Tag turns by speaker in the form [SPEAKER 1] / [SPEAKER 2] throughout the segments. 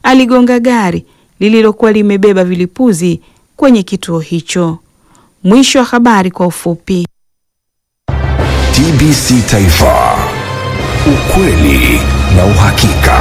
[SPEAKER 1] aligonga gari lililokuwa limebeba vilipuzi kwenye kituo hicho. Mwisho wa habari kwa ufupi.
[SPEAKER 2] TBC Taifa, ukweli na uhakika.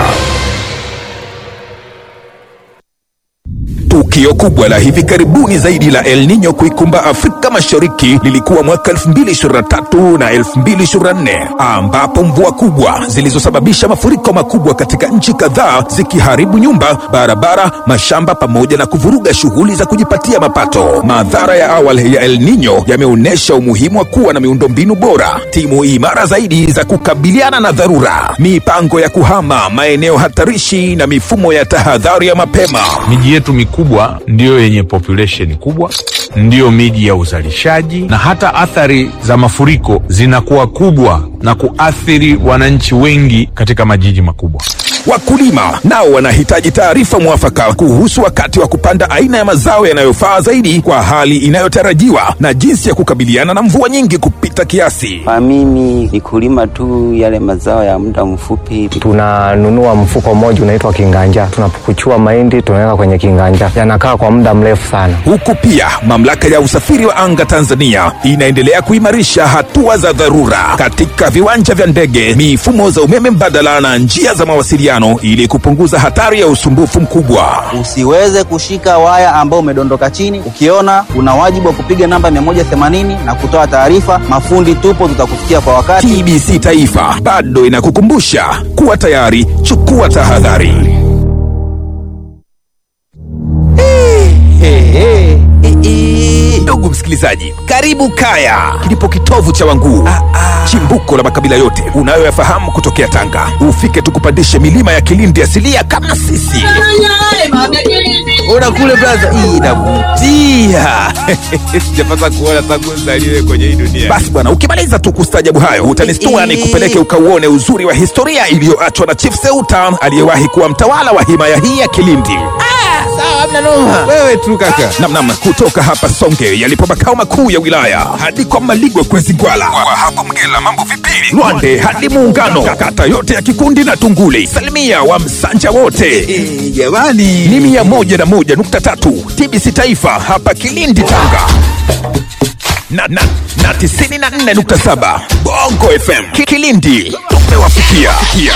[SPEAKER 2] Tukio kubwa la hivi karibuni zaidi la El Nino kuikumba Afrika Mashariki lilikuwa mwaka 2023 na 2024 ambapo mvua kubwa zilizosababisha mafuriko makubwa katika nchi kadhaa zikiharibu nyumba, barabara, mashamba pamoja na kuvuruga shughuli za kujipatia mapato. Madhara ya awali ya El Nino yameonyesha umuhimu wa kuwa na miundombinu bora, timu imara zaidi za kukabiliana na dharura, mipango ya kuhama maeneo hatarishi na mifumo ya tahadhari ya mapema.
[SPEAKER 3] Miji yetu mikubwa ndiyo yenye population kubwa, ndiyo miji ya uzalishaji, na hata athari za mafuriko zinakuwa kubwa na kuathiri wananchi wengi katika majiji makubwa.
[SPEAKER 2] Wakulima nao wanahitaji taarifa mwafaka kuhusu wakati wa kupanda aina ya mazao yanayofaa zaidi kwa hali inayotarajiwa na jinsi ya kukabiliana na mvua nyingi kupita kiasi.
[SPEAKER 4] Kwa mimi ni kulima tu yale mazao ya muda mfupi.
[SPEAKER 5] tunanunua mfuko mmoja unaitwa kinganja, tunapukuchua mahindi tunaweka kwenye kinganja, yanakaa kwa muda mrefu sana.
[SPEAKER 2] Huku pia mamlaka ya usafiri wa anga Tanzania inaendelea kuimarisha hatua za dharura katika viwanja vya ndege, mifumo za umeme mbadala na njia za mawasiliano ili kupunguza hatari ya usumbufu mkubwa.
[SPEAKER 4] Usiweze kushika waya ambao umedondoka chini. Ukiona una wajibu wa kupiga namba 180 na kutoa taarifa. Mafundi tupo, tutakufikia kwa wakati.
[SPEAKER 2] TBC Taifa bado inakukumbusha kuwa tayari, chukua tahadhari. Ndugu msikilizaji, karibu Kaya, kilipo kitovu cha Wanguu, chimbuko la makabila yote unayoyafahamu kutokea Tanga. Ufike tukupandishe milima ya Kilindi asilia kama sisi. Ona kule braza, hii inavutia. Sijapata kuona tangu nzaliwe kwenye hii dunia. Basi bwana, ukimaliza tu kustajabu hayo utanistua nikupeleke ukauone uzuri wa historia iliyoachwa na Chief Seuta aliyewahi kuwa mtawala wa himaya hii ya Kilindi. Wewe tu kaka. Namnam, kutoka hapa Songe yalipo makao makuu ya wilaya hadi kwa Maligwe Kwezi Gwala, kwa hapo Mgela mambo vipili, Lwande hadi Muungano, kata yote ya Kikundi na Tunguli, salimia wa Msanja wote jamani, ni mia moja na moja nukta tatu TBC Taifa hapa Kilindi Tanga na, na, na tisini na nne nukta saba Bongo FM Ki- Kilindi tumewafikia.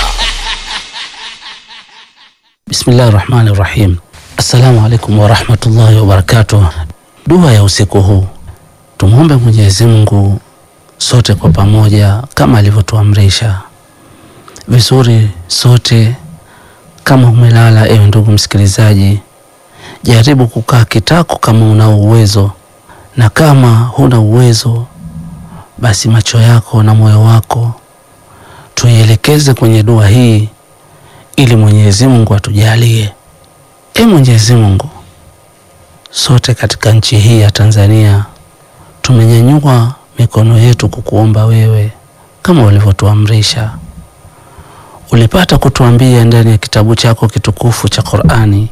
[SPEAKER 6] Bismillahi rahmani rahim. Assalamu alaikum warahmatullahi wabarakatuh. Dua ya usiku huu, tumwombe Mwenyezi Mungu sote kwa pamoja kama alivyotuamrisha vizuri. Sote kama umelala, ewe ndugu msikilizaji, jaribu kukaa kitako kama unao uwezo, na kama huna uwezo, basi macho yako na moyo wako tuielekeze kwenye dua hii ili Mwenyezi Mungu atujalie. E Mwenyezi Mungu, sote katika nchi hii ya Tanzania tumenyanyua mikono yetu kukuomba wewe kama ulivyotuamrisha. Ulipata kutuambia ndani ya kitabu chako kitukufu cha Qur'ani,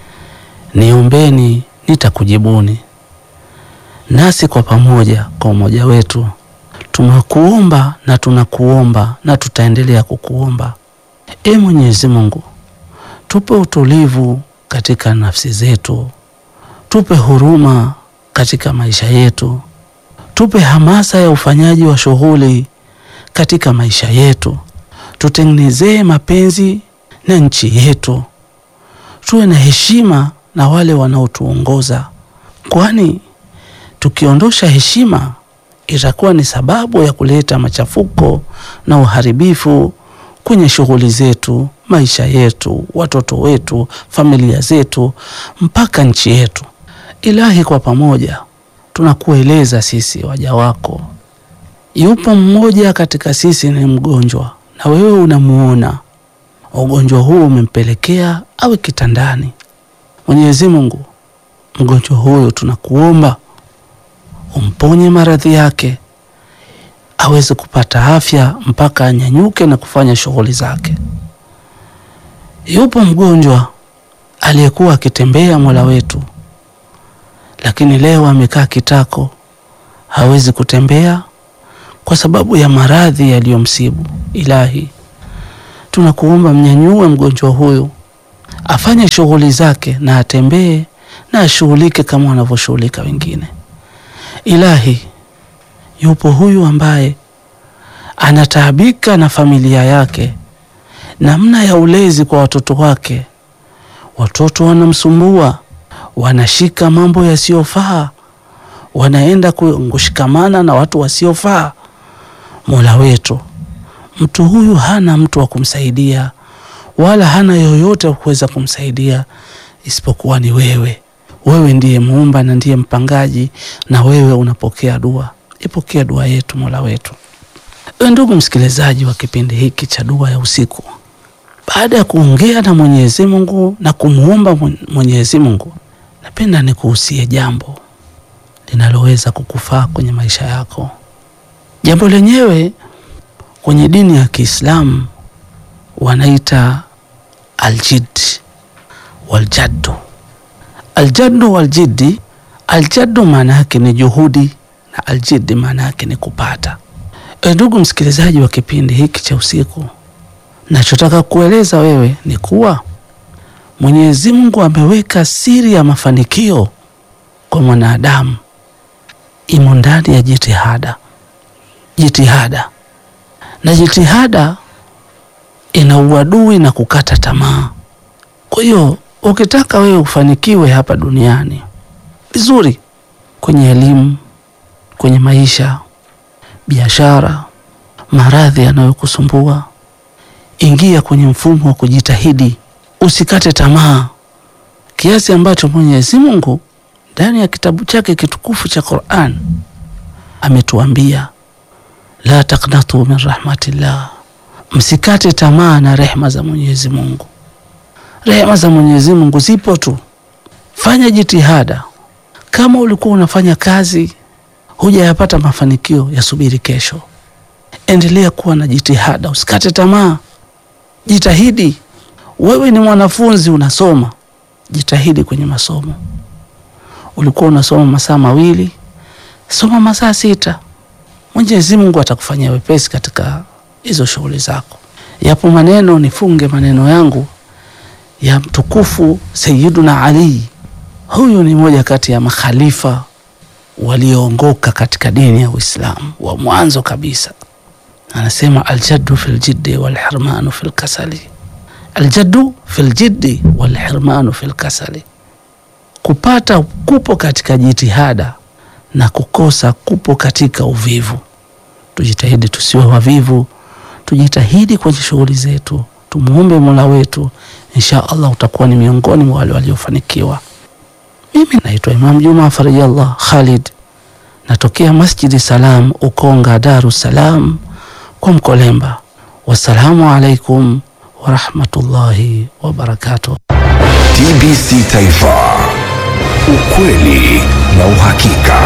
[SPEAKER 6] niombeni nitakujibuni. Nasi kwa pamoja, kwa umoja wetu, tumekuomba na tunakuomba na tutaendelea kukuomba. E Mwenyezi Mungu, tupe utulivu katika nafsi zetu, tupe huruma katika maisha yetu, tupe hamasa ya ufanyaji wa shughuli katika maisha yetu, tutengenezee mapenzi na nchi yetu, tuwe na heshima na wale wanaotuongoza, kwani tukiondosha heshima itakuwa ni sababu ya kuleta machafuko na uharibifu kwenye shughuli zetu, maisha yetu, watoto wetu, familia zetu, mpaka nchi yetu. Ilahi, kwa pamoja tunakueleza sisi waja wako, yupo mmoja katika sisi ni mgonjwa, na wewe unamuona ugonjwa huu umempelekea awe kitandani. Mwenyezi Mungu, mgonjwa huyo tunakuomba umponye maradhi yake aweze kupata afya mpaka anyanyuke na kufanya shughuli zake. Yupo mgonjwa aliyekuwa akitembea Mola wetu, lakini leo amekaa kitako, hawezi kutembea kwa sababu ya maradhi yaliyomsibu. Ilahi, tunakuomba mnyanyue mgonjwa huyu afanye shughuli zake na atembee na ashughulike kama wanavyoshughulika wengine. Ilahi, yupo huyu ambaye anataabika na familia yake, namna ya ulezi kwa watoto wake. Watoto wanamsumbua, wanashika mambo yasiyofaa, wanaenda kushikamana na watu wasiofaa. Mola wetu, mtu huyu hana mtu wa kumsaidia wala hana yoyote wa kuweza kumsaidia isipokuwa ni wewe. Wewe ndiye muumba na ndiye mpangaji, na wewe unapokea dua. Ipokea dua yetu Mola wetu. Ewe ndugu msikilizaji wa kipindi hiki cha dua ya usiku, baada ya kuongea na Mwenyezi Mungu na kumuomba Mwenyezi Mungu, napenda nikuhusie jambo linaloweza kukufaa kwenye maisha yako. Jambo lenyewe kwenye dini ya Kiislamu wanaita aljid waljaddu. Aljaddu waljiddi, aljaddu maana yake ni juhudi na aljiddi maana yake ni kupata. E, ndugu msikilizaji wa kipindi hiki cha usiku, nachotaka kueleza wewe ni kuwa Mwenyezi Mungu ameweka siri ya mafanikio kwa mwanadamu imo ndani ya jitihada. Jitihada na jitihada ina uadui na kukata tamaa. Kwa hiyo ukitaka wewe ufanikiwe hapa duniani vizuri, kwenye elimu, kwenye maisha, biashara, maradhi yanayokusumbua, ingia kwenye mfumo wa kujitahidi, usikate tamaa, kiasi ambacho Mwenyezi Mungu ndani ya kitabu chake kitukufu cha Qur'an ametuambia la taqnatu min rahmatillah, msikate tamaa na rehma za Mwenyezi Mungu. Rehma za Mwenyezi Mungu zipo tu, fanya jitihada. Kama ulikuwa unafanya kazi hujayapata mafanikio, yasubiri kesho. Endelea kuwa na jitihada, usikate tamaa, jitahidi. Wewe ni mwanafunzi unasoma, jitahidi kwenye masomo. Ulikuwa unasoma masaa mawili, soma masaa sita. Mwenyezi Mungu atakufanyia wepesi katika hizo shughuli zako. Yapo maneno, nifunge maneno yangu ya mtukufu Sayyiduna Ali. Huyu ni moja kati ya makhalifa walioongoka katika dini ya Uislamu wa mwanzo kabisa. Anasema aljaddu fil jiddi wal hirmanu fil kasali, aljaddu fil jiddi wal hirmanu fil kasali, kupata kupo katika jitihada na kukosa kupo katika uvivu. Tujitahidi tusiwe wavivu, tujitahidi kwenye shughuli zetu, tumuombe Mola wetu, insha Allah utakuwa ni miongoni mwa wale waliofanikiwa. Mimi naitwa Imam Juma Farijallah Khalid, natokea Masjidi Salam Ukonga, Daru Salam kwa Mkolemba. Wassalamu alaikum warahmatullahi wabarakatuh.
[SPEAKER 2] TBC Taifa, ukweli na uhakika.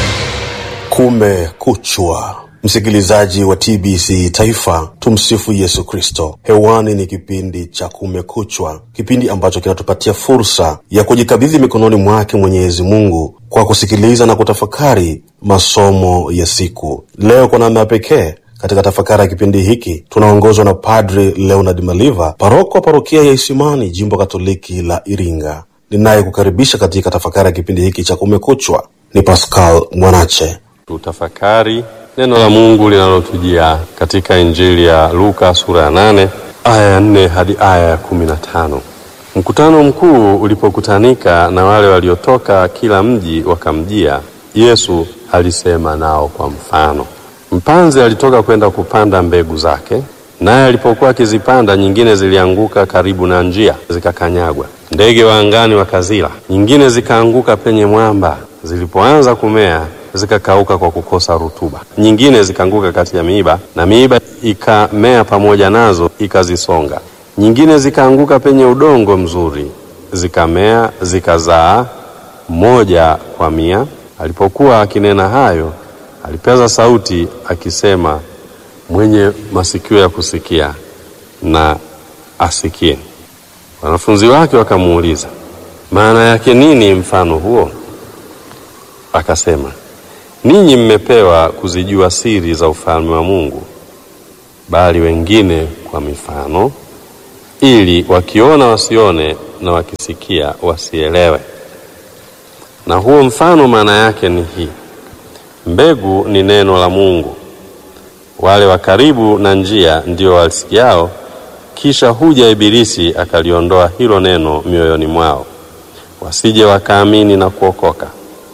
[SPEAKER 7] Kumekuchwa, msikilizaji wa TBC Taifa, tumsifu Yesu Kristo. Hewani ni kipindi cha Kumekuchwa, kipindi ambacho kinatupatia fursa ya kujikabidhi mikononi mwake Mwenyezi Mungu kwa kusikiliza na kutafakari masomo ya siku. Leo kwa namna ya pekee katika tafakari ya kipindi hiki tunaongozwa na Padri Leonard Maliva, paroko wa parokia ya Isimani, jimbo Katoliki la Iringa. Ninayekukaribisha katika tafakari ya kipindi hiki cha Kumekuchwa ni Pascal Mwanache.
[SPEAKER 8] Tutafakari neno la Mungu linalotujia katika Injili ya Luka sura ya nane aya ya nne hadi aya ya kumi na tano. Mkutano mkuu ulipokutanika na wale waliotoka kila mji wakamjia, Yesu alisema nao kwa mfano. Mpanzi alitoka kwenda kupanda mbegu zake, naye alipokuwa akizipanda, nyingine zilianguka karibu na njia, zikakanyagwa, ndege wa angani wakazila. Nyingine zikaanguka penye mwamba, zilipoanza kumea zikakauka kwa kukosa rutuba. Nyingine zikaanguka kati ya miiba, na miiba ikamea pamoja nazo ikazisonga. Nyingine zikaanguka penye udongo mzuri, zikamea zikazaa, moja kwa mia. Alipokuwa akinena hayo, alipaza sauti akisema, mwenye masikio ya kusikia na asikie. Wanafunzi wake wakamuuliza, maana yake nini mfano huo? Akasema, ninyi mmepewa kuzijua siri za ufalme wa Mungu, bali wengine kwa mifano. ili wakiona wasione na wakisikia wasielewe. Na huo mfano maana yake ni hii: mbegu ni neno la Mungu, wale wa karibu na njia ndio walisikiao, kisha huja Ibilisi akaliondoa hilo neno mioyoni mwao, wasije wakaamini na kuokoka.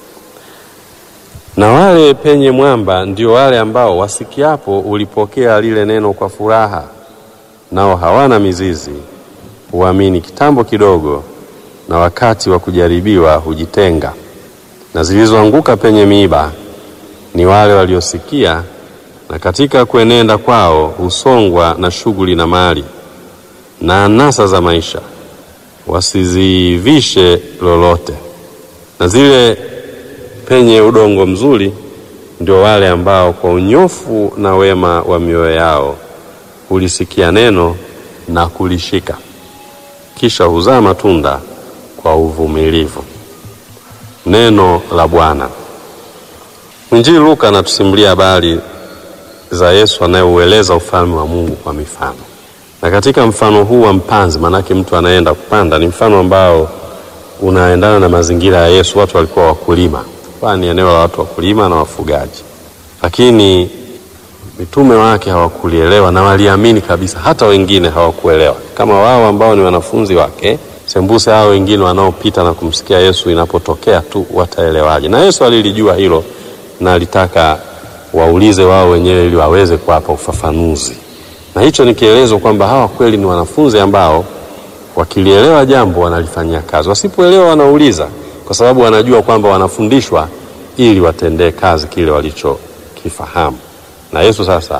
[SPEAKER 8] Na wale penye mwamba ndio wale ambao wasikiapo ulipokea lile neno kwa furaha, nao hawana mizizi, huamini kitambo kidogo, na wakati wa kujaribiwa hujitenga. Na zilizoanguka penye miiba ni wale waliosikia, na katika kuenenda kwao husongwa na shughuli na mali na anasa za maisha, wasizivishe lolote. Na zile penye udongo mzuri ndio wale ambao kwa unyofu na wema wa mioyo yao hulisikia neno na kulishika, kisha huzaa matunda kwa uvumilivu. Neno la Bwana. Mwinjili Luka anatusimulia habari za Yesu anayeueleza ufalme wa Mungu kwa mifano, na katika mfano huu wa mpanzi, maanake mtu anaenda kupanda, ni mfano ambao unaendana na mazingira ya Yesu. Watu walikuwa wakulima, kwa ni eneo la watu wakulima na wafugaji, lakini mitume wake hawakulielewa na waliamini kabisa. Hata wengine hawakuelewa kama wao ambao ni wanafunzi wake, sembuse hao wengine wanaopita na kumsikia Yesu, inapotokea tu wataelewaje? Na Yesu alilijua hilo na alitaka waulize wao wenyewe ili waweze kuwapa ufafanuzi, na hicho ni kielezo kwamba hawa kweli ni wanafunzi ambao wakilielewa jambo wanalifanyia kazi, wasipoelewa wanauliza, kwa sababu wanajua kwamba wanafundishwa ili watendee kazi kile walichokifahamu. Na Yesu sasa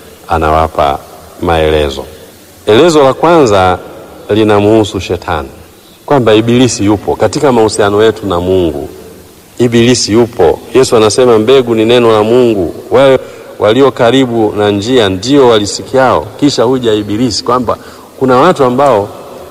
[SPEAKER 8] anawapa maelezo. Elezo la kwanza linamhusu Shetani, kwamba Ibilisi yupo katika mahusiano yetu na Mungu. Ibilisi yupo. Yesu anasema mbegu ni neno la Mungu, wale walio karibu na njia ndio walisikiao, kisha huja Ibilisi, kwamba kuna watu ambao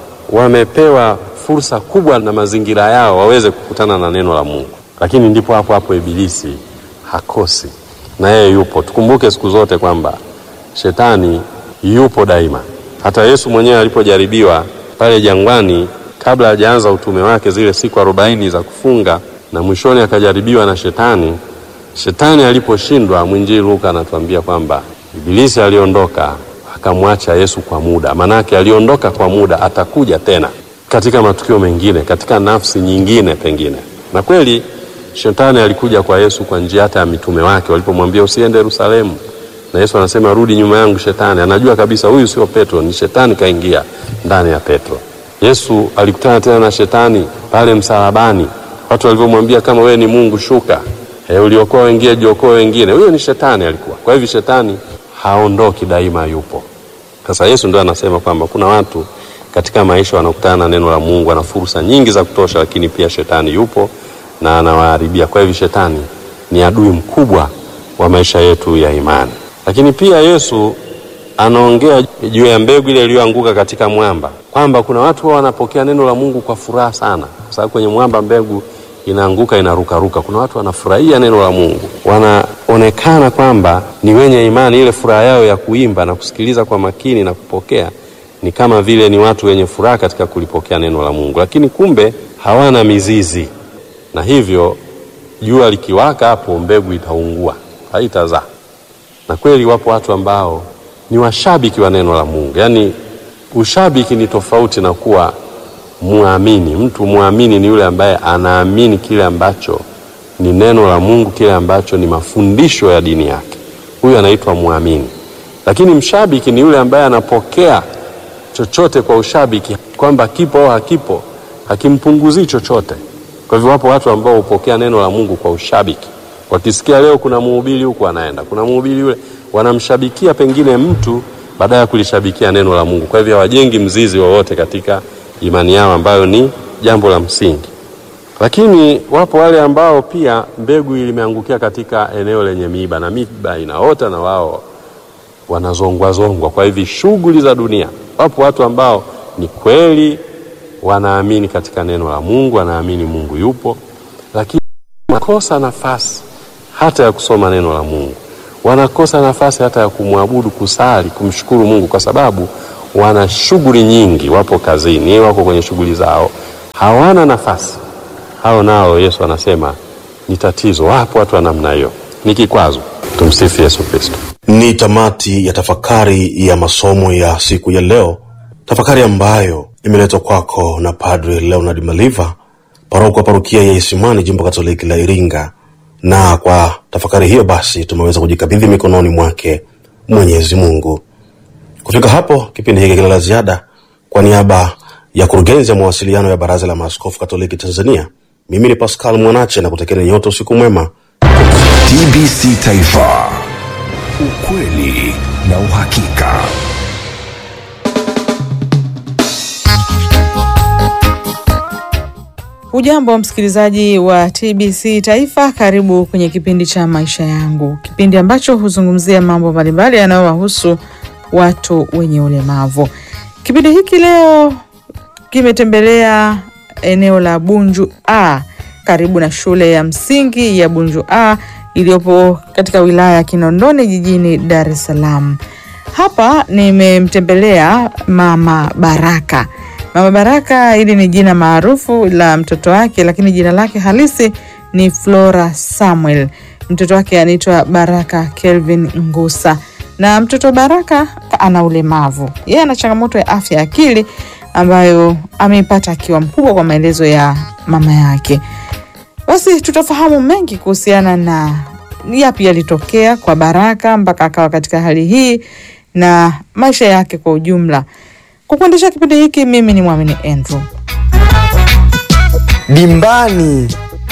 [SPEAKER 8] wamepewa fursa kubwa na mazingira yao waweze kukutana na neno la Mungu, lakini ndipo hapo hapo Ibilisi hakosi na yeye yupo. Tukumbuke siku zote kwamba shetani yupo daima. Hata Yesu mwenyewe alipojaribiwa pale jangwani, kabla hajaanza utume wake, zile siku arobaini za kufunga na mwishoni akajaribiwa na shetani. Shetani aliposhindwa, mwinjili Luka anatuambia kwamba Ibilisi aliondoka akamwacha Yesu kwa muda. Manake aliondoka kwa muda, atakuja tena katika matukio mengine, katika nafsi nyingine pengine. Na kweli shetani alikuja kwa Yesu kwa njia hata ya mitume wake walipomwambia usiende Yerusalemu, na Yesu anasema rudi nyuma yangu Shetani. Anajua kabisa huyu sio Petro, ni shetani kaingia ndani ya Petro. Yesu alikutana tena na shetani pale msalabani, watu walivyomwambia kama wewe ni Mungu shuka, e, uliokoa wengine, jiokoa wengine. Huyo ni shetani alikuwa. Kwa hivyo shetani haondoki, daima yupo. Sasa Yesu ndio anasema kwamba kuna watu katika maisha wanakutana na neno la Mungu, wana fursa nyingi za kutosha, lakini pia shetani yupo na anawaharibia. Kwa hivyo shetani ni adui mkubwa wa maisha yetu ya imani. Lakini pia Yesu anaongea juu ya mbegu ile iliyoanguka katika mwamba, kwamba kuna watu wao wanapokea neno la Mungu kwa furaha sana, kwa sababu kwenye mwamba mbegu inaanguka inarukaruka. Kuna watu wanafurahia neno la Mungu, wanaonekana kwamba ni wenye imani. Ile furaha yao ya kuimba na kusikiliza kwa makini na kupokea ni kama vile ni watu wenye furaha katika kulipokea neno la Mungu, lakini kumbe hawana mizizi, na hivyo jua likiwaka hapo mbegu itaungua, haitazaa. Na kweli wapo watu ambao ni washabiki wa neno la Mungu. Yaani ushabiki ni tofauti na kuwa muamini. Mtu muamini ni yule ambaye anaamini kile ambacho ni neno la Mungu, kile ambacho ni mafundisho ya dini yake, huyu anaitwa muamini. Lakini mshabiki ni yule ambaye anapokea chochote kwa ushabiki, kwamba kipo au hakipo hakimpunguzii chochote. Kwa hivyo wapo watu ambao hupokea neno la Mungu kwa ushabiki, wakisikia leo kuna mhubiri huku anaenda, kuna mhubiri yule, wanamshabikia pengine mtu baada ya kulishabikia neno la Mungu. Kwa hivyo hawajengi mzizi wowote katika imani yao, ambayo ni jambo la msingi. Lakini wapo wale ambao pia mbegu limeangukia katika eneo lenye miiba, na miiba inaota na wao wanazongwazongwa kwa hivi shughuli za dunia. Wapo watu ambao ni kweli wanaamini katika neno la Mungu, wanaamini Mungu yupo, lakini wanakosa nafasi hata ya kusoma neno la Mungu, wanakosa nafasi hata ya kumwabudu, kusali, kumshukuru Mungu, kwa sababu wana shughuli nyingi, wapo kazini, wako kwenye shughuli zao, hawana nafasi. Hao nao Yesu anasema ni tatizo. Wapo watu wa namna hiyo, ni kikwazo. Tumsifu Yesu Kristo.
[SPEAKER 7] Ni tamati ya tafakari ya masomo ya siku ya leo, tafakari ambayo imeletwa kwako na Padre Leonard Maliva, paroko wa parokia ya Isimani, jimbo Katoliki la Iringa. Na kwa tafakari hiyo basi tumeweza kujikabidhi mikononi mwake Mwenyezi Mungu. Kufika hapo, kipindi hiki kila la ziada, kwa niaba ya kurugenzi ya mawasiliano ya Baraza la Maaskofu Katoliki Tanzania, mimi ni Pascal Mwanache na kutakieni nyote usiku mwema.
[SPEAKER 2] TBC Taifa, ukweli na uhakika.
[SPEAKER 1] Ujambo msikilizaji wa TBC Taifa, karibu kwenye kipindi cha maisha yangu, kipindi ambacho huzungumzia mambo mbalimbali yanayowahusu watu wenye ulemavu. Kipindi hiki leo kimetembelea eneo la Bunju A karibu na shule ya msingi ya Bunju A iliyopo katika wilaya ya Kinondoni jijini Dar es Salaam. Hapa nimemtembelea Mama Baraka. Mama Baraka hili ni jina maarufu la mtoto wake, lakini jina lake halisi ni Flora Samuel. Mtoto wake anaitwa Baraka Kelvin Ngusa, na mtoto Baraka ana ulemavu. Yeye ana changamoto ya afya ya akili ambayo ameipata akiwa mkubwa, kwa maelezo ya mama yake. Basi tutafahamu mengi kuhusiana na yapi yalitokea kwa Baraka mpaka akawa katika hali hii na maisha yake kwa ujumla. Kwa kuendesha kipindi hiki mimi ni Mwamini Andrew.
[SPEAKER 9] Dimbani.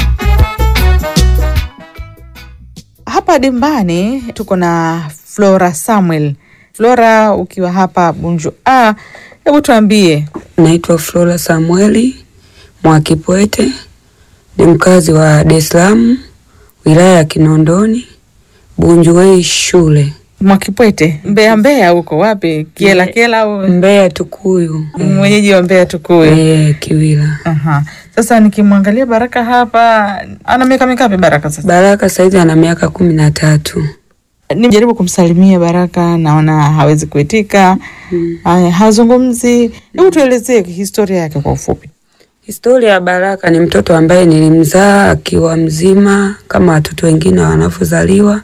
[SPEAKER 1] Hapa dimbani tuko na Flora Samuel. Flora, ukiwa hapa Bunju A, hebu tuambie.
[SPEAKER 10] Naitwa Flora Samueli Mwakipwete, ni mkazi wa Dar es Salaam, wilaya ya Kinondoni, Bunjuwei shule.
[SPEAKER 1] Mwakipwete, Mbeya Mbeya huko wapi? Kiela Kiela au
[SPEAKER 10] Mbeya Tukuyu?
[SPEAKER 1] mwenyeji wa Mbeya Tukuyu?
[SPEAKER 10] Eh, Kiwila.
[SPEAKER 1] Aha. Sasa nikimwangalia Baraka hapa, ana miaka mingapi Baraka sasa?
[SPEAKER 10] Baraka saizi ana miaka kumi na tatu.
[SPEAKER 1] Nimejaribu kumsalimia Baraka, naona hawezi kuitika. Haya, hazungumzi. Hebu tuelezee historia yake kwa ufupi.
[SPEAKER 10] Historia ya Baraka ni mtoto ambaye nilimzaa akiwa mzima kama watoto wengine wanavyozaliwa.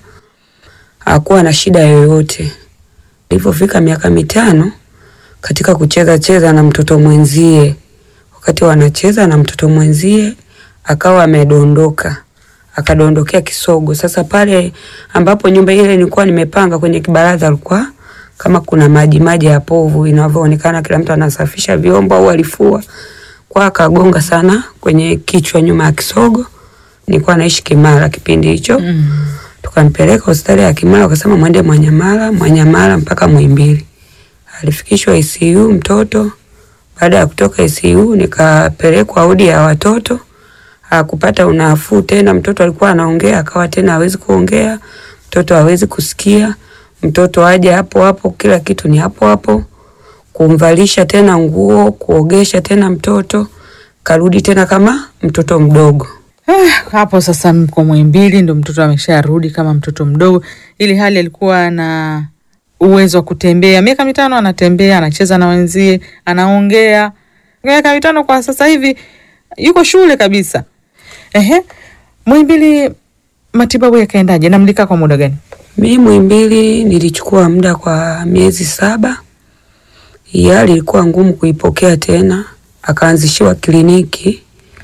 [SPEAKER 10] Hakuwa na shida yoyote. Ilipofika miaka mitano, katika kucheza cheza na mtoto mwenzie, wakati wanacheza na mtoto mwenzie akawa amedondoka, akadondokea kisogo. Sasa pale ambapo nyumba ile nilikuwa nimepanga kwenye kibaraza, alikuwa kama kuna maji maji ya povu inavyoonekana, kila mtu anasafisha vyombo au alifua kwa akagonga sana kwenye kichwa nyuma ya kisogo. Nilikuwa naishi Kimara kipindi hicho mm. Tukampeleka hospitali ya Kimara, wakasema mwende Mwanyamala, Mwanyamala mpaka Muhimbili. Alifikishwa ICU mtoto. Baada ya kutoka ICU nikapelekwa wodi ya watoto, hakupata unafuu tena. Mtoto alikuwa anaongea, akawa tena hawezi kuongea, mtoto hawezi kusikia, mtoto aje hapo hapo, kila kitu ni hapo hapo kumvalisha tena nguo, kuogesha tena mtoto, karudi tena kama mtoto mdogo.
[SPEAKER 1] Eh, hapo sasa mko Muhimbili, ndo mtoto amesharudi kama mtoto mdogo, ili hali alikuwa na uwezo wa kutembea. Miaka mitano anatembea, anacheza na wenzie, anaongea. Miaka mitano kwa sasa hivi yuko shule kabisa. Ehe, Muhimbili matibabu yakaendaje na mlikaa kwa muda gani?
[SPEAKER 10] Mi Muhimbili nilichukua muda kwa miezi saba. Hii hali ilikuwa ngumu kuipokea tena, akaanzishiwa kliniki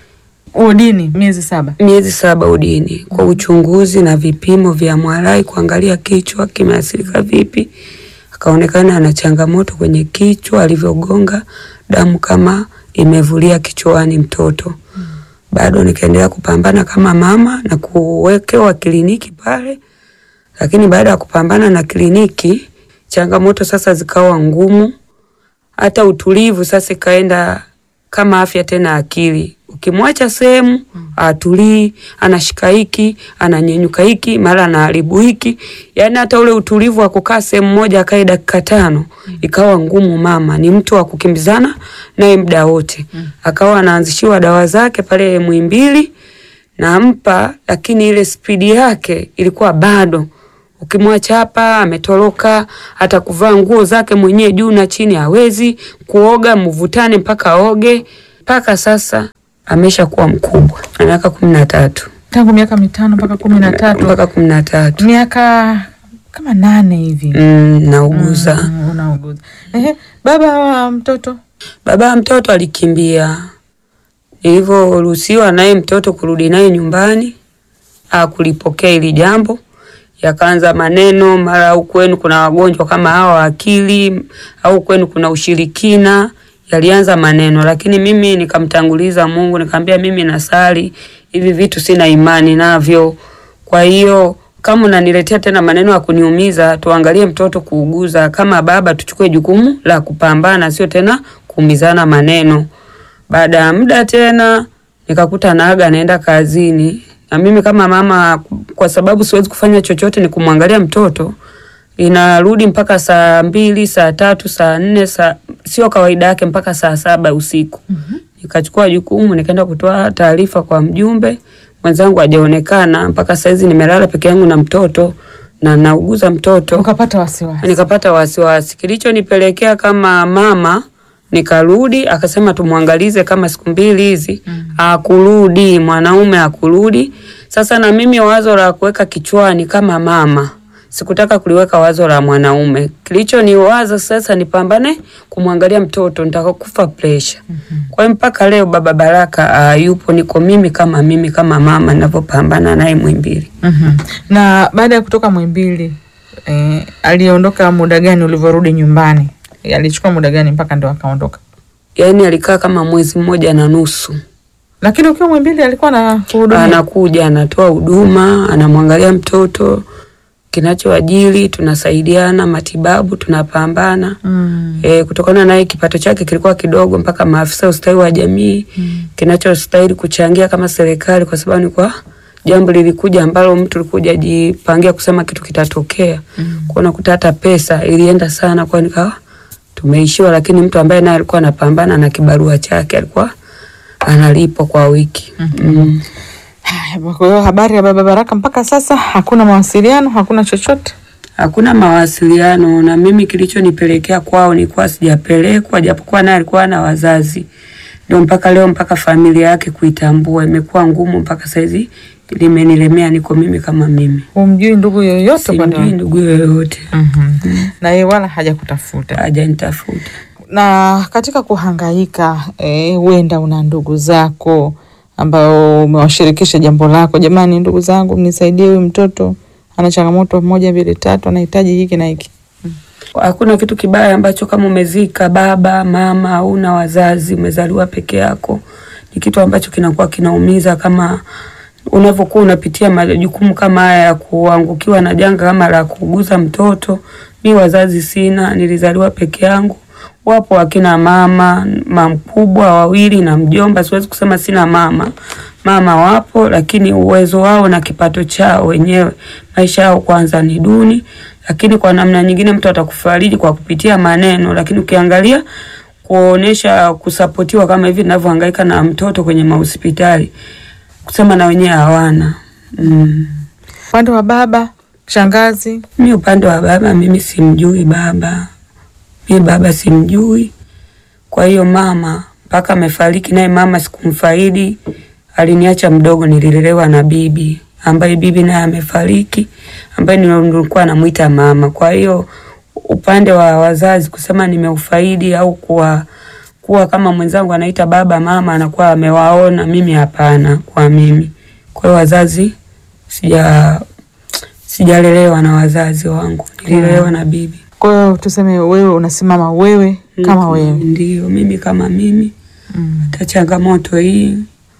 [SPEAKER 1] Udini miezi saba.
[SPEAKER 10] miezi saba udini kwa uchunguzi na vipimo vya MRI kuangalia kichwa kimeathirika vipi. Akaonekana ana changamoto kwenye kichwa, alivyogonga damu kama imevulia kichwani mtoto. Bado nikaendelea kupambana kama mama na kuwekewa kliniki pale, lakini baada ya kupambana na kliniki, changamoto sasa zikawa ngumu, hata utulivu sasa ikaenda kama afya tena akili. Ukimwacha sehemu atulii, anashika hiki, ananyenyuka hiki, mara anaharibu hiki, yaani hata ule utulivu wa kukaa sehemu moja akae dakika tano ikawa ngumu. Mama ni mtu wa kukimbizana naye muda wote, akawa anaanzishiwa dawa zake pale Muhimbili nampa, lakini ile spidi yake ilikuwa bado Ukimwacha hapa ametoroka, hata kuvaa nguo zake mwenyewe juu na chini hawezi, kuoga mvutane mpaka aoge. Mpaka sasa amesha kuwa mkubwa, ana miaka kumi na tatu
[SPEAKER 1] Tangu miaka mitano mpaka kumi na tatu
[SPEAKER 10] mpaka kumi na tatu
[SPEAKER 1] miaka kama nane hivi
[SPEAKER 10] mm, nauguza
[SPEAKER 1] Mm, unauguza. Ehe, baba wa mtoto
[SPEAKER 10] Baba ya mtoto alikimbia. Nilivyoruhusiwa naye mtoto kurudi naye nyumbani, hakulipokea hili jambo, yakaanza maneno, mara au kwenu kuna wagonjwa kama hawa wa akili, au kwenu kuna ushirikina. Yalianza maneno, lakini mimi nikamtanguliza Mungu, nikamwambia mimi nasali, hivi vitu sina imani navyo. Kwa hiyo kama unaniletea tena maneno ya kuniumiza, tuangalie mtoto kuuguza. Kama baba, tuchukue jukumu la kupambana, sio tena kuumizana maneno. Baada ya muda tena nikakuta naaga naenda kazini, na mimi kama mama, kwa sababu siwezi kufanya chochote, ni kumwangalia mtoto inarudi mpaka saa mbili, saa tatu, saa nne, saa sio kawaida yake mpaka saa saba usiku. Nikachukua jukumu nikaenda kutoa taarifa kwa mjumbe mwenzangu, hajaonekana mpaka saizi. Nimelala peke yangu na mtoto na nauguza mtoto
[SPEAKER 1] ukapata wasiwasi.
[SPEAKER 10] nikapata wasiwasi. Kilichonipelekea kama mama, nikarudi akasema tumwangalize kama siku mbili hizi. Akurudi mwanaume akurudi. Sasa na mimi wazo la kuweka kichwani kama mama sikutaka kuliweka wazo la mwanaume. Kilichoniwaza sasa nipambane kumwangalia mtoto, nitakufa pressure. Kwa hiyo mpaka leo baba Baraka uh, yupo, niko mimi kama mimi kama mama ninavyopambana naye Mwimbili.
[SPEAKER 1] Mhm. Na baada ya kutoka Mwimbili eh, aliondoka muda gani ulivyorudi nyumbani? Eh, Alichukua muda gani mpaka ndo akaondoka?
[SPEAKER 10] Yaani alikaa kama mwezi mmoja na nusu.
[SPEAKER 1] Lakini ukiwa Mwimbili alikuwa na kuhudumia.
[SPEAKER 10] anakuja anatoa huduma, anamwangalia mtoto, kinachoajili tunasaidiana, matibabu tunapambana.
[SPEAKER 1] Mm.
[SPEAKER 10] E, kutokana naye kipato chake kilikuwa kidogo, mpaka maafisa ustawi wa jamii kinachostahili kuchangia kama serikali, kwa sababu ni kwa jambo lilikuja ambalo mtu alikuja jipangia kusema kitu kitatokea mm. kwa unakuta hata pesa ilienda sana, kwa nikawa tumeishiwa, lakini mtu ambaye naye alikuwa anapambana na kibarua chake alikuwa analipwa kwa wiki mm.
[SPEAKER 1] Haya, Kwa hiyo habari ya baba Baraka mpaka sasa hakuna mawasiliano, hakuna chochote.
[SPEAKER 10] hakuna mawasiliano na mimi. Kilichonipelekea kwao nilikuwa sijapelekwa, japokuwa naye alikuwa na wazazi, ndio mpaka leo, mpaka familia yake kuitambua imekuwa ngumu, mpaka saizi limenilemea, niko mimi kama mimi,
[SPEAKER 1] Humjui ndugu yoyote upande
[SPEAKER 10] simjui
[SPEAKER 1] wako?
[SPEAKER 10] ndugu yoyote,
[SPEAKER 1] Mhm. Na yeye wala hajakutafuta.
[SPEAKER 10] hajanitafuta.
[SPEAKER 1] Na katika kuhangaika eh, huenda una ndugu zako ambao umewashirikisha jambo lako, jamani, ndugu zangu, mnisaidie, huyu mtoto ana changamoto moja mbili tatu, anahitaji hiki na hiki.
[SPEAKER 10] Hakuna kitu kibaya ambacho kama umezika baba mama, hauna wazazi, umezaliwa peke yako, ni kitu ambacho kinakuwa kinaumiza kama unavyokuwa unapitia majukumu kama haya ya kuangukiwa na janga kama la kuuguza mtoto. Mi wazazi sina, nilizaliwa peke yangu. Wapo akina mama mamkubwa wawili na mjomba, siwezi kusema sina mama. Mama wapo, lakini uwezo wao na kipato chao wenyewe, maisha yao kwanza ni duni, lakini kwa namna nyingine mtu atakufariji kwa kupitia maneno, lakini ukiangalia kuonesha kusapotiwa kama hivi ninavyohangaika na mtoto kwenye mahospitali, kusema na wenyewe hawana mm.
[SPEAKER 1] Upande wa baba, shangazi,
[SPEAKER 10] Mi upande wa baba, mimi simjui baba, mi baba simjui. Kwa hiyo mama mpaka amefariki, naye mama sikumfaidi, aliniacha mdogo, nililelewa na bibi ambaye bibi naye amefariki, ambaye nilikuwa namuita mama. Kwa hiyo upande wa wazazi kusema nimeufaidi au kuwa kuwa kama mwenzangu anaita baba mama anakuwa amewaona, mimi hapana, kwa mimi. Kwa hiyo wazazi sija sijalelewa na wazazi wangu, nililelewa na bibi.
[SPEAKER 1] kwa hiyo tuseme wewe unasimama wewe kama wewe.
[SPEAKER 10] Ndio mimi kama mimi.
[SPEAKER 1] Mm.
[SPEAKER 10] Hata changamoto hii,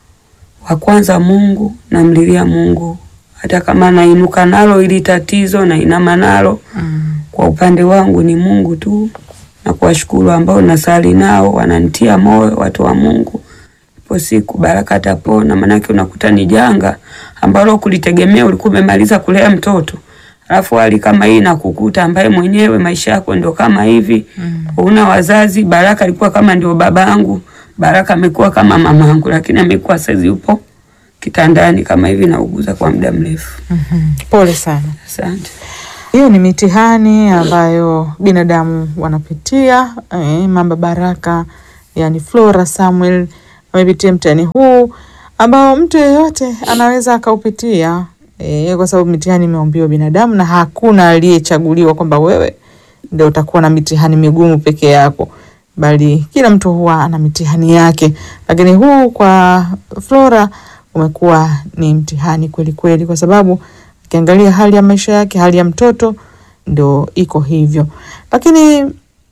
[SPEAKER 10] wa kwanza Mungu, namlilia Mungu, hata kama nainuka nalo ili tatizo na inama nalo
[SPEAKER 1] Mm.
[SPEAKER 10] kwa upande wangu ni Mungu tu, na kuwashukuru ambao nasali nao wananitia moyo, watu wa Mungu. Ipo siku Baraka atapona, maanake unakuta ni janga ambalo kulitegemea, ulikuwa umemaliza kulea mtoto alafu hali kama hii nakukuta, ambaye mwenyewe maisha yako ndio kama hivi mm. una wazazi. Baraka alikuwa kama ndio babangu, Baraka amekuwa kama mamangu, lakini amekuwa saizi yupo kitandani kama hivi, nauguza kwa muda mrefu.
[SPEAKER 1] Mhm. Pole sana.
[SPEAKER 10] Asante.
[SPEAKER 1] Hiyo ni mitihani ambayo binadamu wanapitia. Eh, Mama Baraka yani Flora Samuel amepitia mtihani huu ambao mtu yeyote anaweza akaupitia, eh, kwa sababu mitihani imeumbiwa binadamu na hakuna aliyechaguliwa kwamba wewe ndio utakuwa na mitihani migumu peke yako, bali kila mtu huwa ana mitihani yake, lakini huu kwa Flora umekuwa ni mtihani kweli kweli, kwa sababu ukiangalia hali ya maisha yake, hali ya mtoto ndio iko hivyo. Lakini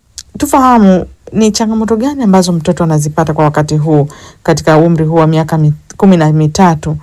[SPEAKER 1] tufahamu ni changamoto gani ambazo mtoto anazipata kwa wakati huu katika umri huu wa miaka mi- kumi na mitatu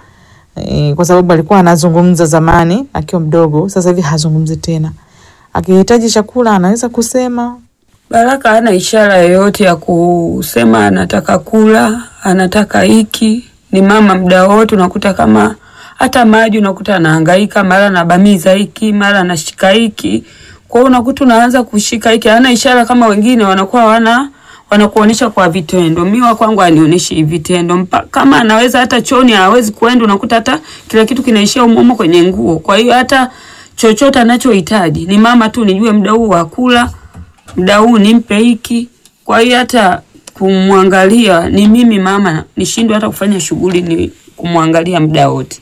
[SPEAKER 1] e, kwa sababu alikuwa anazungumza zamani akiwa mdogo, sasa hivi hazungumzi tena. Akihitaji chakula anaweza kusema
[SPEAKER 10] Baraka hana ishara yoyote ya kusema anataka kula, anataka hiki. Ni mama muda wote, unakuta kama hata maji unakuta anahangaika, mara anabamiza hiki, mara anashika hiki. Kwa hiyo unakuta unaanza kushika hiki, hana ishara kama wengine wanakuwa wana wanakuonesha kwa vitendo. Mimi wa kwangu anionyeshi vitendo. Mpa, kama anaweza hata choni hawezi kuenda, unakuta hata kila kitu kinaishia umomo kwenye nguo. Kwa hiyo hata chochote anachohitaji ni mama tu, nijue muda huu wa kula muda huu nimpe hiki. Kwa hiyo hata kumwangalia ni mimi mama, nishindwe hata kufanya shughuli ni kumwangalia muda wote.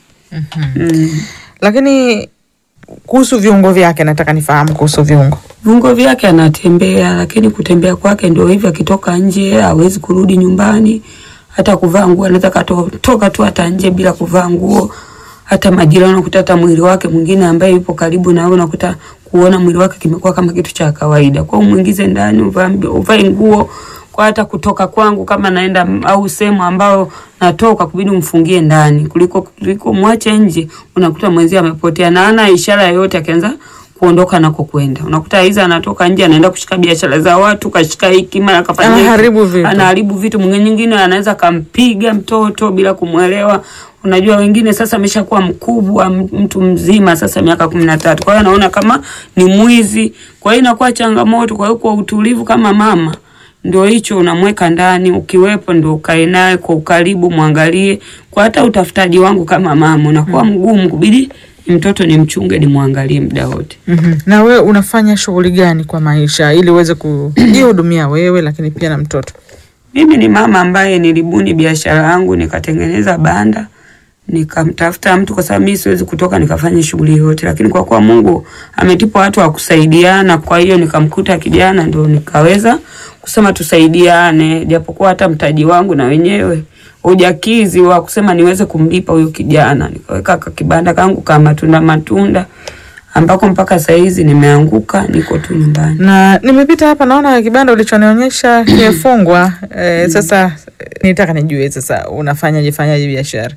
[SPEAKER 10] Mm.
[SPEAKER 1] lakini kuhusu viungo vyake nataka nifahamu kuhusu viungo.
[SPEAKER 10] Viungo vyake anatembea, lakini kutembea kwake ndio hivyo, akitoka nje hawezi kurudi nyumbani. Hata kuvaa nguo anaweza katoka tu hata nje bila kuvaa nguo. Hata majirani unakuta hata mwili wake mwingine ambaye yupo karibu na wewe unakuta kuona mwili wake kimekuwa kama kitu cha kawaida. Kwa hiyo muingize ndani, uvae uvae nguo kwa hata kutoka kwangu kama naenda m- au sehemu ambao natoka kubidi umfungie ndani kuliko kuliko mwache nje, unakuta mwenzie amepotea na hana ishara yoyote akianza kuondoka nako kwenda. Unakuta hizo anatoka nje anaenda kushika biashara za watu, kashika hiki mara kafanya hiki.
[SPEAKER 1] Anaharibu vitu.
[SPEAKER 10] Anaharibu vitu. Mwingine nyingine anaweza kampiga mtoto bila kumwelewa. Unajua wengine sasa ameshakuwa mkubwa m- mtu mzima sasa miaka kumi na tatu. Kwa hiyo anaona kama ni mwizi. Kwa hiyo inakuwa changamoto. Kwa hiyo kwa utulivu kama mama ndio hicho unamweka ndani, ukiwepo ndio ukae naye kwa ukaribu, mwangalie. Kwa hata utafutaji wangu kama mama unakuwa mgumu, kubidi ni mtoto nimchunge, nimwangalie muda wote.
[SPEAKER 1] Mhm. Na wewe unafanya shughuli gani kwa maisha ili uweze kujihudumia wewe lakini pia na mtoto?
[SPEAKER 10] Mimi ni mama ambaye nilibuni biashara yangu nikatengeneza banda nikamtafuta mtu, kwa sababu mimi siwezi kutoka nikafanya shughuli yote, lakini kwa kuwa Mungu ametipa watu wa kusaidiana, kwa hiyo nikamkuta kijana, ndio nikaweza kusema tusaidiane, japokuwa hata mtaji wangu na wenyewe ujakizi wa kusema niweze kumlipa huyu kijana. Nikaweka ka kibanda kangu kama matunda matunda, ambako mpaka saizi nimeanguka, niko tu nyumbani.
[SPEAKER 1] Na nimepita hapa naona kibanda ulichonionyesha kimefungwa. E, sasa eh, nitaka nijue sasa unafanyaje fanyaje biashara?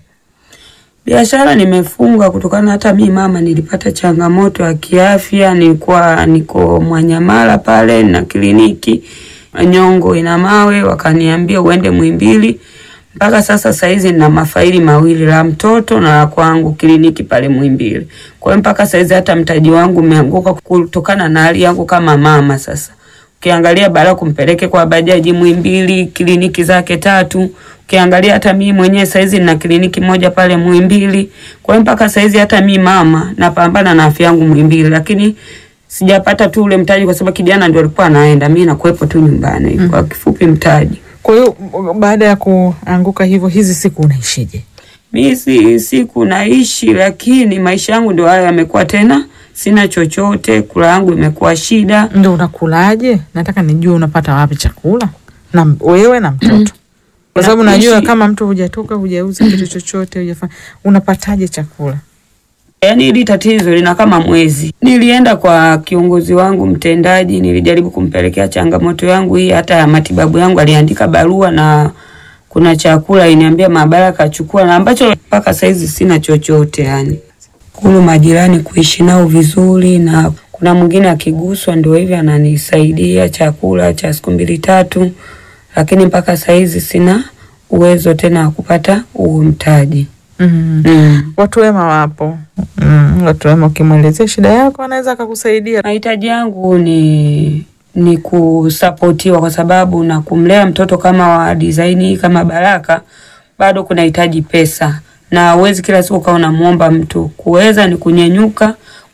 [SPEAKER 10] Biashara nimefunga kutokana hata mi mama nilipata changamoto ya kiafya, nilikuwa niko Mwanyamala pale na kliniki Nyongo ina mawe, wakaniambia uende Muhimbili. Mpaka sasa saizi nina mafaili mawili, la mtoto na la kwangu kliniki pale Muhimbili. Kwa hiyo mpaka saizi hata mtaji wangu umeanguka kutokana na hali yangu kama mama sasa ukiangalia baada kumpeleke kwa bajaji Muhimbili, kliniki zake tatu. Ukiangalia hata mimi mwenyewe saizi nina kliniki moja pale Muhimbili. Kwa hiyo mpaka saizi hata mi mama napambana na afya yangu Muhimbili, lakini sijapata tu ule mtaji kwa sababu kijana ndio alikuwa anaenda, mimi nakuwepo tu nyumbani.
[SPEAKER 1] Mhm.
[SPEAKER 10] Kwa kifupi mtaji
[SPEAKER 1] Kwa hiyo baada ya kuanguka hivyo, hizi siku unaishije?
[SPEAKER 10] mi si siku naishi, lakini maisha yangu ndio haya yamekuwa tena, sina chochote, kula yangu imekuwa shida.
[SPEAKER 1] Ndio unakulaje? Nataka nijue unapata wapi chakula na m- wewe na mtoto, kwa sababu najua
[SPEAKER 10] Nakuishi-
[SPEAKER 1] kama mtu hujatoka hujauza kitu chochote hujafanya, unapataje chakula?
[SPEAKER 10] Yaani hili tatizo lina kama mwezi. Nilienda kwa kiongozi wangu mtendaji, nilijaribu kumpelekea changamoto yangu hii, hata ya matibabu yangu, aliandika barua na kuna chakula iniambia maabara kachukua, na ambacho mpaka saizi sina chochote yani. Kulu majirani kuishi nao vizuri, na kuna mwingine akiguswa ndio hivi ananisaidia chakula cha siku mbili tatu, lakini mpaka saizi sina uwezo tena wa kupata huo mtaji.
[SPEAKER 1] Mm.
[SPEAKER 10] Mm.
[SPEAKER 1] Watu wema wapo. Mm. Watu wema ukimwelezea shida yako anaweza akakusaidia.
[SPEAKER 10] Mahitaji yangu ni ni kusapotiwa kwa sababu na kumlea mtoto kama wa design hii kama Baraka bado kunahitaji pesa, na uwezi kila siku ukawa unamuomba mtu. Kuweza ni kunyenyuka,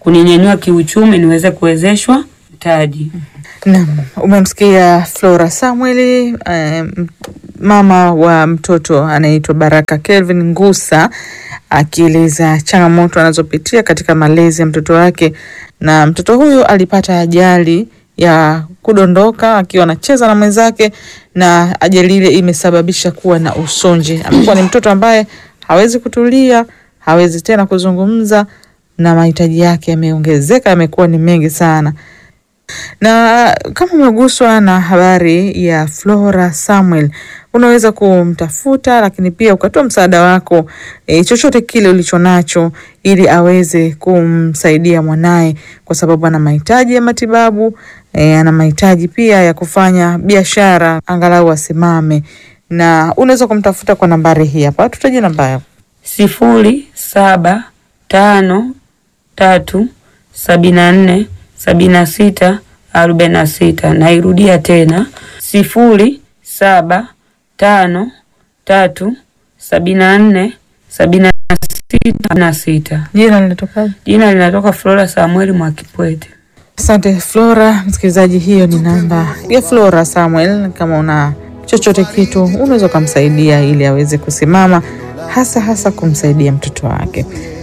[SPEAKER 10] kuninyanyua kiuchumi niweze kuwezeshwa mtaji.
[SPEAKER 1] Naam, umemsikia Flora Samuel eh, mama wa mtoto anaitwa Baraka Kelvin Ngusa akieleza changamoto anazopitia katika malezi ya mtoto wake, na mtoto huyu alipata ajali ya kudondoka akiwa anacheza na mwenzake, na ajali ile imesababisha kuwa na usonji. Amekuwa ni mtoto ambaye hawezi kutulia, hawezi tena kuzungumza, na mahitaji yake yameongezeka, yamekuwa ni mengi sana na kama umeguswa na habari ya Flora Samuel, unaweza kumtafuta, lakini pia ukatoa msaada wako e, chochote kile ulicho nacho, ili aweze kumsaidia mwanaye, kwa sababu ana mahitaji ya matibabu e, ana mahitaji pia ya kufanya biashara, angalau asimame. Na unaweza kumtafuta kwa nambari hii hapa, tutaje namba yako
[SPEAKER 10] sifuri saba tano tatu sabini na nne sabini na sita arobaini na sita. Nairudia tena sifuri saba tano tatu sabini na nne sabini na sita na sita.
[SPEAKER 1] Jina linatokaje?
[SPEAKER 10] Jina linatoka Flora Samueli Mwakipwete.
[SPEAKER 1] Asante Flora. Msikilizaji, hiyo ni namba ya Flora Samuel. Kama una chochote kitu, unaweza ukamsaidia ili aweze kusimama, hasa hasa kumsaidia mtoto wake.